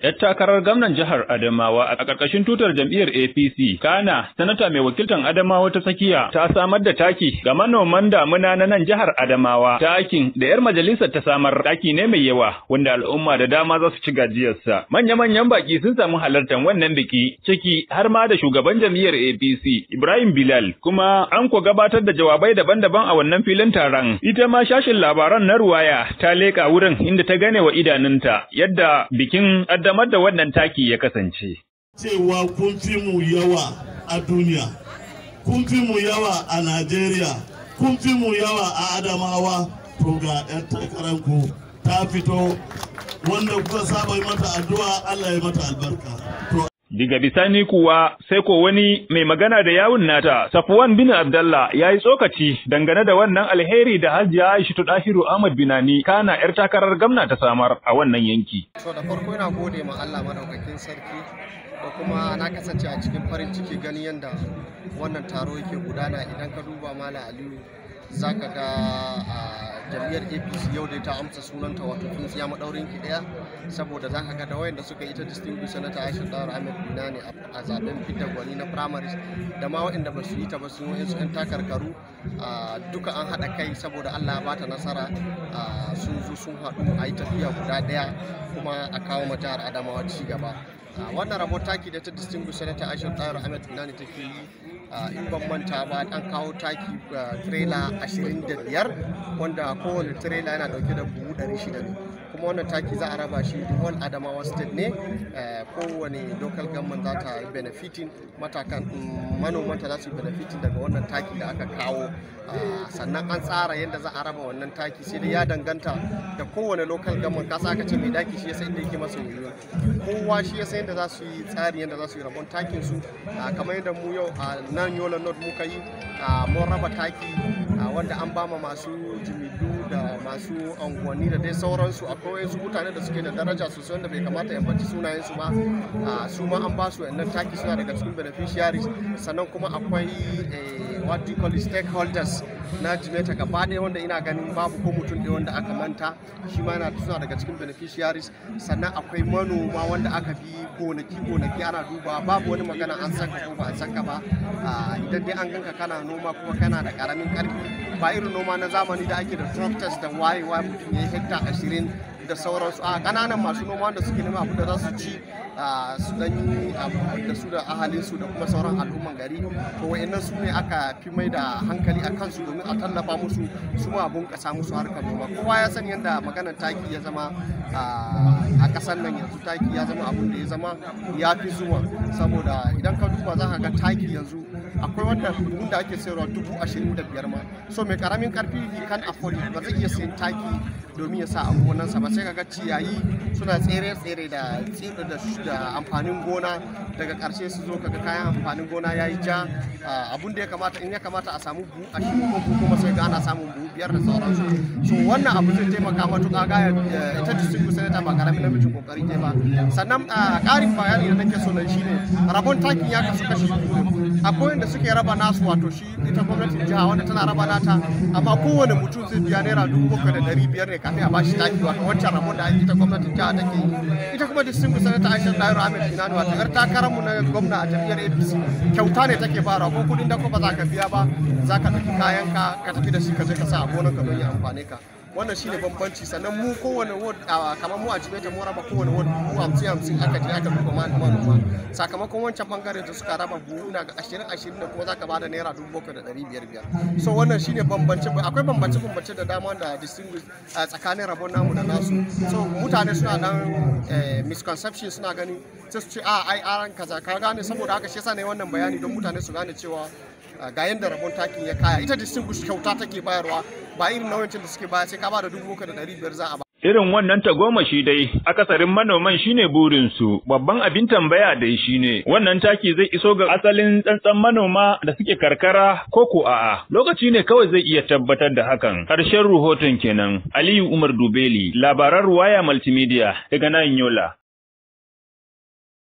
'yar takarar gwamnan jihar Adamawa a ƙarƙashin tutar jam'iyyar APC. Kana, sanata mai wakiltan Adamawa ta tsakiya ta samar da taki ga manoman damuna na nan jihar Adamawa. Takin da 'yar majalisar ta samar taki ne mai yawa wanda al'umma da dama za su ci gajiyarsa. Manya-manyan baki sun samu halartar wannan biki ciki har ma da shugaban jam'iyyar APC Ibrahim Bilal kuma an ko gabatar da jawabai daban-daban a wannan filin taron. Ita ma shashin labaran na ruwaya ta leƙa wurin inda ta gane wa idanunta yadda bikin kaddamar da wannan taki ya kasance. Cewa kun fi mu yawa a duniya, kun fi mu yawa a Najeriya, kun fi mu yawa a Adamawa, to ga 'yan takararku ta fito wanda kuka saba mata addu'a Allah ya mata albarka. Diga bisani kuwa sai ko wani mai magana da yawun nata Safwan bin Abdallah ya yi tsokaci dangane da wannan alheri da Hajiya Aisha Dahiru Ahmad Binani kana yar takarar gamna ta samar a wannan yanki. To da farko ina gode ma Allah madaukakin sarki da kuma na kasance a cikin farin ciki gani yadda wannan taro yake gudana idan ka duba Malam Aliyu zaka ga jam'iyyar apc yau dai ta amsa sunanta wato tsintsiya maɗaurin ki ɗaya saboda zaka ga da wayanda suka yi ta distinguished senator aisha dawar ahmed binani a zaben fidda gwani na primaries da ma waɗanda ba su yi ta ba sun yi su takarkaru duka an haɗa kai saboda allah ya bata nasara sun zo sun haɗu a yi tafiya guda ɗaya kuma a kawo ma jihar adamawa ci gaba wannan rabon taki da ta distinguished senator aisha dawar ahmed binani take yi in ban manta ba an kawo taki trailer 25 wanda kowane trailer yana dauke da buhu 600 ne kuma wannan taki za a raba shi whole adamawa state ne kowane local government za ta yi benefiting matakan manomanta za su yi benefiting daga wannan taki da aka kawo sannan an tsara yadda za a raba wannan taki sai dai ya danganta da kowane local government kasa aka ce mai daki shi ya san inda yake masa yoyo kowa shi ya san yadda za su yi tsari yadda za su yi rabon takin su kamar yadda mu yau a nan yola north muka yi mun raba taki wanda an bama masu jimidu da masu unguwanni da dai sauransu akwai wasu mutane da suke da daraja sosai wanda bai kamata ya baci sunayensu ba su ma an ba su wannan taki suna daga cikin beneficiaries sannan kuma akwai what do you call it stakeholders na jimeta gaba ɗaya wanda ina ganin babu ko mutum ɗaya wanda aka manta shi ma yana suna daga cikin beneficiaries sannan akwai manoma wanda aka bi gonaki gonaki ana duba babu wani magana an saka ko ba an saka ba idan dai an ganka kana noma kuma kana da karamin karfi ba irin noma na zamani da ake da tractors da wayewa mutum ya yi hekta ashirin da sauransu a kananan masu noma wanda suke nema abu da za su ci su dan yi da su da ahalinsu da kuma sauran al'umman gari to wa'annan su ne aka fi mai da hankali a kansu domin a tallafa musu su ma abun kasa musu harkar noma kowa ya san yadda maganar taki ya zama a kasar nan yanzu taki ya zama abun da ya zama ya fi zuwa saboda idan ka duba za ka ga taki yanzu akwai wanda buhun da ake sayarwa dubu ashirin da biyar ma so mai karamin karfi kan afford ba zai iya sayan taki domin ya sa a gonansa ba sai kaga ciyayi suna tsere-tsere da da amfanin gona daga karshe su zo kaga kayan amfanin gona ya yi ja abun da ya kamata in ya kamata a samu buhu a shi ko kuma sai ga ana samun buhu biyar da sauransu so wannan abu zai taimaka matuƙa ga ita district senator ba karamin namijin kokari ne ba sannan ƙarin bayani da nake so nan shine rabon takin ya kasu kashi akwai wanda suke raba nasu wato shi ita gwamnatin jiha wanda tana raba nata amma kowane mutum zai biya naira dubu bakwai da ɗari biyar ne kafin a bashi taki wato wancan rabon da ita gwamnatin jiha take yi ita kuma distingu sanata aisha dairo ahmed kinanu wato yar takararmu na gwamna a jam'iyyar apc kyauta ne take fara ko kuɗin da ko ba za ka biya ba za ka ɗauki kayan ka ka tafi da shi ka je ka sa a gonar ka don ya amfane ka wannan shine bambanci sannan mu kowane ward kamar mu a jimeta mu raba kowane ward mu hamsin hamsin aka je aka duba manoma sakamakon wancan bangare da suka raba buhu na ga ashirin ashirin da kuma zaka bada naira dubu bakwai da ɗari biyar biyar so wannan shine bambance akwai bambance bambance da dama da distinguish tsakanin rabon namu da nasu so mutane suna dan misconception suna gani sai su ce a ai aran kaza ka gane saboda haka shi yasa ne wannan bayani don mutane su gane cewa ga yadda rabon takin ya kaya ita distinguish kyauta take bayarwa ba irin nawancin da suke baya sai ka ba da dubu da ɗari biyar za a ba. Irin wannan tagomashi dai, akasarin manoman shine burinsu, babban abin tambaya dai shine, wannan taki zai iso ga asalin tsantsan manoma da suke karkara ko ko a'a. Lokaci ne kawai zai iya tabbatar da hakan. Harshen rahoton kenan, Aliyu Umar Dubeli, labaran Ruwaya Multimedia daga nan Yola.